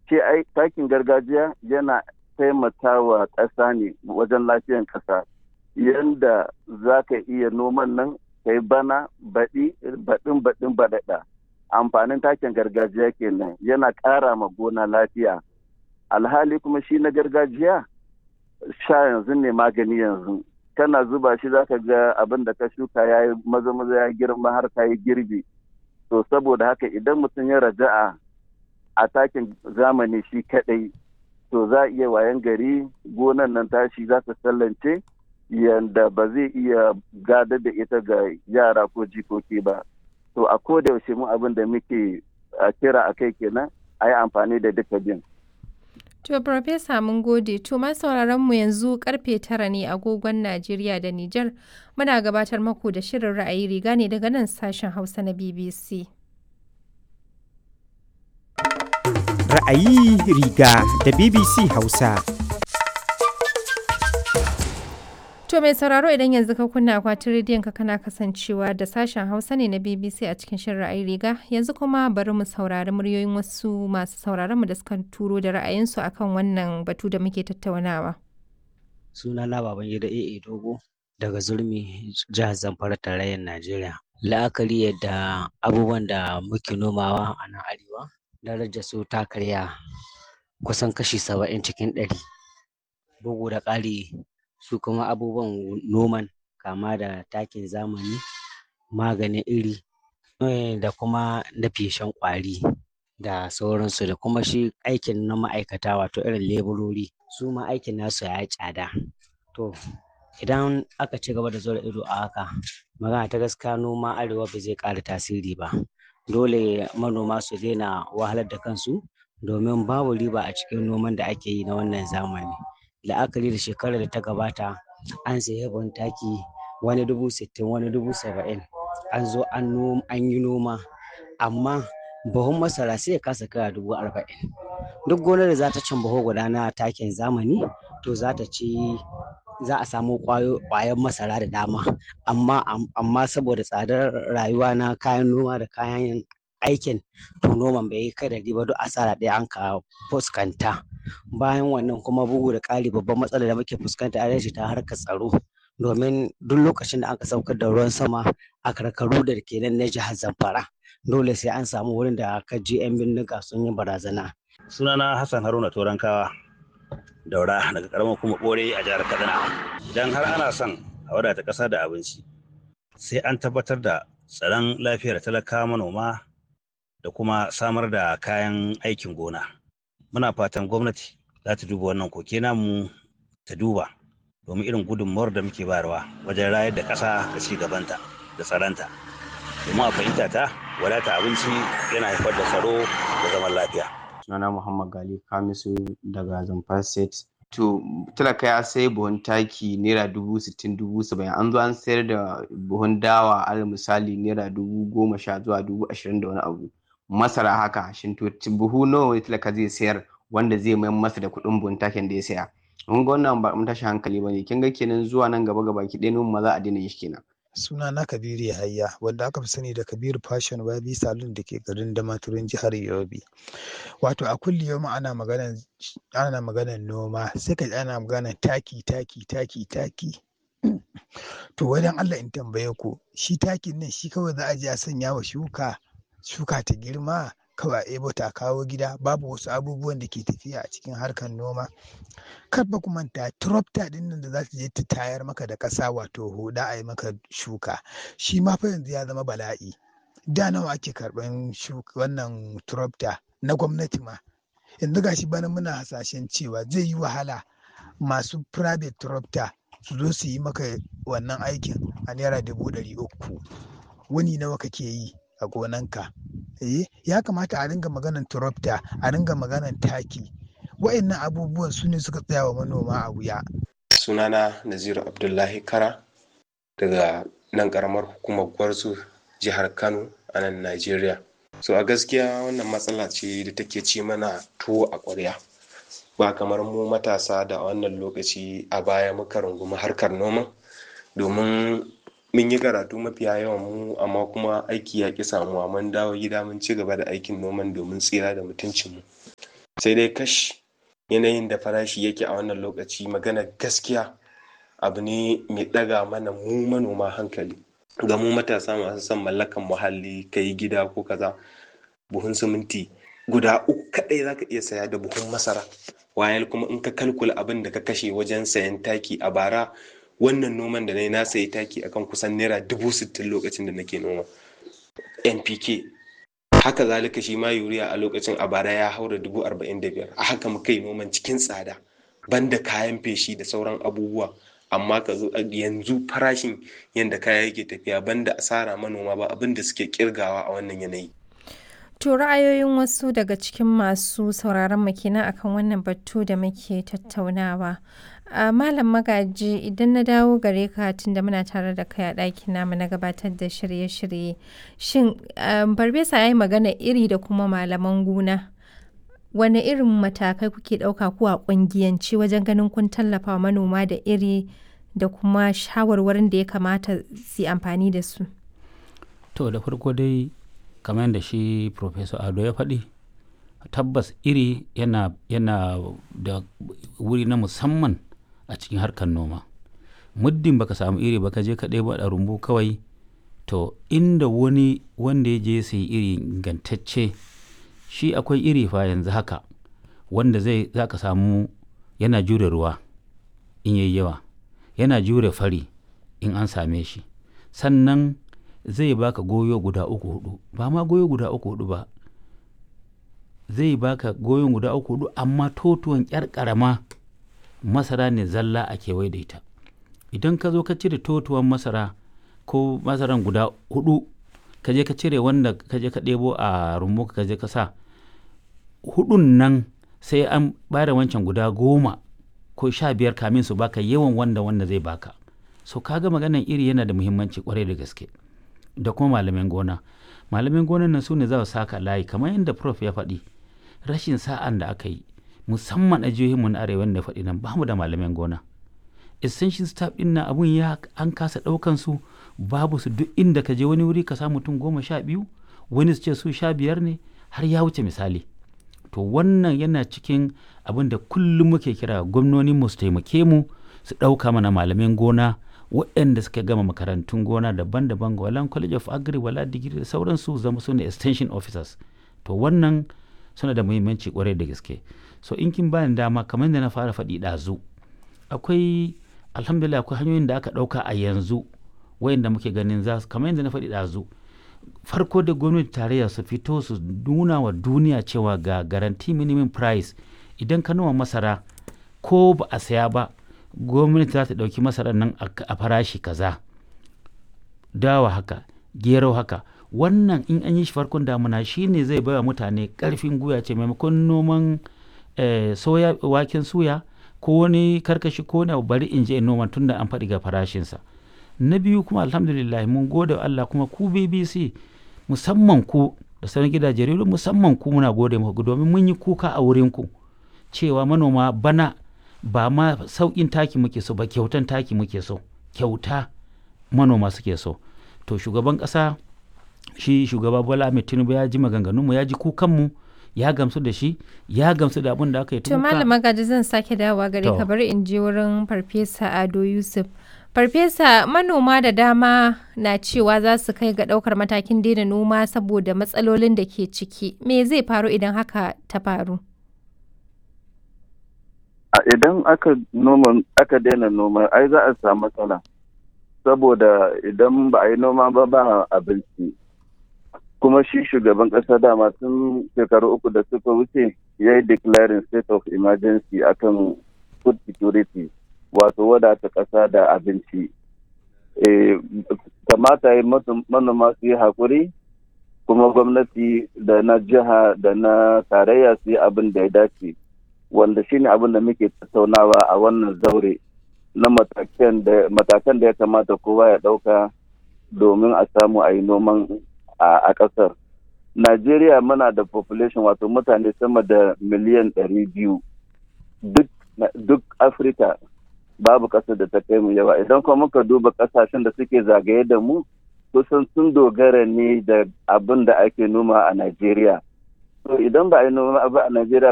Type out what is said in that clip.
ce ai takin gargajiya yana taimakawa ƙasa ne wajen lafiyan ƙasa yanda za ka iya noman nan kai bana baɗi baɗin baɗin baɗaɗa amfanin takin gargajiya kenan yana ƙara ma gona lafiya alhali kuma shi na gargajiya sha yanzu ne magani yanzu kana zuba shi za ka ga abin da ka shuka ya yi maza maza ya girma har ka yi girbi to saboda haka idan mutum ya raja'a a takin zamani shi kaɗai to za a iya wayan gari gonan nan tashi za ta sallance yanda ba zai iya gadar da ita ga yara ko jikoki ba to a koda yaushe mu abin da muke kira a kai kenan a yi amfani da duka bin To, Farfesa mun gode, to ma sauraron mu yanzu karfe tara ne agogon Najeriya da Nijar muna gabatar maku da shirin ra'ayi riga ne daga nan sashen Hausa na BBC. Ra'ayi riga da BBC Hausa. To mai sauraro idan yanzu ka kunna akwatin rediyon ka kana kasancewa da sashen Hausa ne na BBC a cikin shirin ra'ayi riga yanzu kuma bari mu saurari muryoyin wasu masu sauraron mu da suka turo da ra'ayinsu akan wannan batu da muke tattaunawa. Sunana Babangida AA Dogo daga Zurmi jihar Zamfara tarayyar Najeriya. La'akari yadda abubuwan da muke nomawa a nan arewa darajar su ta karya kusan kashi saba'in cikin ɗari. Bugu da ƙari su kuma abubuwan noman kama da takin zamani maganin iri da kuma na feshen ƙwari da sauransu da kuma shi aikin na ma'aikata wato irin leburori su ma aikin nasu ya yi tsada to idan aka ci gaba da zura ido a haka magana ta gaskiya noma arewa ba zai ƙara tasiri ba dole manoma su daina wahalar da kansu domin babu riba a cikin noman da ake yi na wannan zamani la'akari da shekarar da ta gabata an sayi ban taki wani dubu sittin wani dubu saba'in an zo an yi noma amma buhun masara sai ya kasa kaya dubu arba'in duk gonar da za ta cin buhu guda na takin zamani to za ta ci za a samu ƙwayar masara da dama amma amma saboda tsadar rayuwa na kayan noma da kayan aikin to noman bai yi kai da riba duk asara ɗaya an ka fuskanta bayan wannan kuma bugu da ƙari babban matsalar da muke fuskanta a ta harkar tsaro domin duk lokacin da aka saukar da ruwan sama a karkaru da ke nan na jihar zamfara dole sai an samu wurin da aka je 'yan bindiga sun yi barazana. sunana hassan haruna turankawa daura daga karamar kuma bore a jihar kaduna idan har ana son a wadata ƙasa da abinci sai an tabbatar da tsaron lafiyar talaka manoma da kuma samar da kayan aikin gona muna fatan gwamnati za ta duba wannan koke namu ta duba domin irin gudunmawar da muke bayarwa wajen rayar da ƙasa da ci gabanta da tsaronta domin a fahimta ta wadata abinci yana haifar da tsaro da zaman lafiya sunana Muhammad Gali Kamisu daga Zamfara State. To talaka ya sai buhun taki naira dubu sittin dubu saba'in an zo an sayar da buhun dawa al misali naira dubu goma sha zuwa dubu ashirin da wani abu. Masara haka shin to buhu nawa wani talaka zai sayar wanda zai mayar masa da kuɗin buhun takin da ya saya. Mun ga wannan ba mun tashi hankali ba ne kin ga kenan zuwa nan gaba gaba ki ɗaya ma za a daina shi kenan. suna na kabiru yahaya wanda aka fi sani da kabiru fashion wabi salon da ke garin damaturin jihar yobe wato a kulli yau ana maganan ana maganan noma sai ka ana maganan taki taki taki taki to wajen allah in tambaye ku shi takin nan shi kawai za a je a sanya wa shuka shuka ta girma kawai a ebo ta kawo gida babu wasu abubuwan da ke tafiya a cikin harkar noma kar ba ku manta tropta din nan da za ta je ta tayar maka da ƙasa wato huda a yi maka shuka shi ma fa yanzu ya zama bala'i da nawa ake karɓan wannan tropta na gwamnati ma yanzu gashi bana muna hasashen cewa zai yi wahala masu private tropta su zo su yi maka wannan aikin a naira dubu ɗari uku wani nawa kake yi a gonanka eh ya kamata a ringa maganan turopta a ringa maganan taki wa'annan abubuwan su ne suka tsaya wa manoma a wuya sunana naziru abdullahi kara daga nan karamar hukumar gwarzo jihar kano a nan najeriya so a gaskiya wannan matsala ce da take ci mana tuwo a ƙwarya ba kamar mu matasa da wannan lokaci a baya muka rungumi harkar noma domin mun yi karatu mafiya yawan mu amma kuma aiki ya ƙi samuwa mun dawo gida mun ci gaba da aikin noman domin tsira da mutuncinmu sai dai kash yanayin da farashi yake a wannan lokaci magana gaskiya abu ne mai ɗaga mana mu manoma hankali ga mu matasa masu son mallakan muhalli ka yi gida ko kaza buhun siminti guda uku kaɗai za ka iya saya da buhun masara wayal kuma in ka kalkula abin da ka kashe wajen sayan taki a bara wannan noman da na yi na sayi taki akan kusan naira dubu sittin lokacin da nake noma npk haka zalika shi ma yuriya a lokacin a bara ya haura dubu arba'in da biyar a haka muka yi noman cikin tsada banda kayan feshi da sauran abubuwa amma ka zo yanzu farashin yadda kaya yake tafiya banda asara manoma ba abin da suke kirgawa a wannan yanayi To ra'ayoyin wasu daga cikin masu sauraron mu kenan akan wannan batu da muke tattaunawa. a malam magaji idan na dawo gare ka tunda muna tare da kai a ɗakin namu na gabatar da shirye-shirye shin farfesa ya yi magana iri da kuma malaman gona wane irin matakai kuke ɗauka ko a ƙungiyance wajen ganin kun tallafa manoma da iri da kuma shawarwarin da ya kamata su yi amfani da su to da farko dai kamar yadda shi professor ado ya faɗi tabbas iri yana, yana da wuri na musamman a cikin harkar noma muddin baka samu iri baka je ka ɗebo a rumbu kawai to inda wani wanda ya je sai iri ingantacce shi akwai iri fa yanzu haka wanda zai za ka samu yana jure ruwa in yayi yawa yana jure fari in an same shi sannan zai baka goyo guda uku hudu ba ma goyo guda uku hudu ba zai baka goyon guda uku hudu amma totuwan yar karama masara ne zalla a kewaye da ita idan ka zo ka cire totuwan masara ko masaran guda hudu ka je ka cire wanda ka je ka ɗebo a rumbu ka je ka sa hudun nan sai an bada wancan guda goma ko sha biyar kamin su baka yawan wanda wanda zai baka so kaga maganan iri yana da muhimmanci kwarai da gaske da kuma malamin gona malamin gonan nan su ne za su saka layi kamar yadda prof ya faɗi rashin sa'an da aka yi musamman a jihohinmu na arewa da faɗi nan bamu da malamin gona essential staff ɗin na abun ya an kasa ɗaukan su babu su duk inda ka je wani wuri ka samu mutum goma sha biyu wani su ce su sha biyar ne har ya wuce misali to wannan yana cikin abin da kullum muke kira gwamnonin mu su taimake mu su ɗauka mana malamin gona waɗanda suka gama makarantun gona daban-daban walan college of agri wala digiri da sauransu zama su ne extension officers to wannan suna da muhimmanci kwarai da gaske so in kin bani dama kamar da na fara faɗi ɗazu akwai alhamdulillah akwai hanyoyin da aka ɗauka a yanzu wayanda muke ganin za su kamar yadda na faɗi ɗazu farko da gwamnati tarayya su fito su nuna wa duniya cewa ga garanti minimum price idan ka noma masara ko ba a saya ba gwamnati za ta ɗauki masarar nan a farashi kaza dawa haka gero haka wannan in an yi shi farkon damuna shine zai baiwa mutane ƙarfin guya ce maimakon noman soya waken suya ko wani karkashi ko wani bari in je in noma tunda an faɗi ga farashinsa na biyu kuma alhamdulillah mun gode wa Allah kuma ku BBC musamman ku da sauran gidaje rediyo musamman ku muna gode muku domin mun yi kuka a wurin ku cewa manoma bana ba ma sauƙin taki muke so ba kyautan taki muke so kyauta manoma suke so to shugaban ƙasa shi shugaba Bola Ahmed Tinubu ya ji maganganunmu ya ji kukanmu ya gamsu da shi ya gamsu da abin da aka yi to malama gaji zan sake dawowa gare ka bari in je wurin farfesa Ado Yusuf Farfesa manoma da dama na cewa za su kai ga ɗaukar matakin daina noma saboda matsalolin da ke ciki. Me zai faru idan haka ta faru? Idan aka noma aka daina noma ai za a samu matsala. Saboda idan ba a yi noma ba ba abinci. Kuma shi shugaban ƙasa dama tun shekaru uku da suka wuce ya yi declaring state of emergency akan food security. wato wadata ƙasa da abinci kamata yi manoma su yi haƙuri kuma gwamnati da na jiha da na tarayya su yi abin da ya dace wanda shine abin da muke tattaunawa a wannan zaure na matakan da ya kamata kowa ya ɗauka domin a samu a yi noman a ƙasar najeriya muna da population wato mutane sama da miliyan ɗari biyu duk afirka babu ƙasar da ta kai mu yawa idan kuma muka duba ƙasashen da suke zagaye da mu kusan sun dogara ne da abin da ake noma a Najeriya. To idan ba a yi noma ba a Najeriya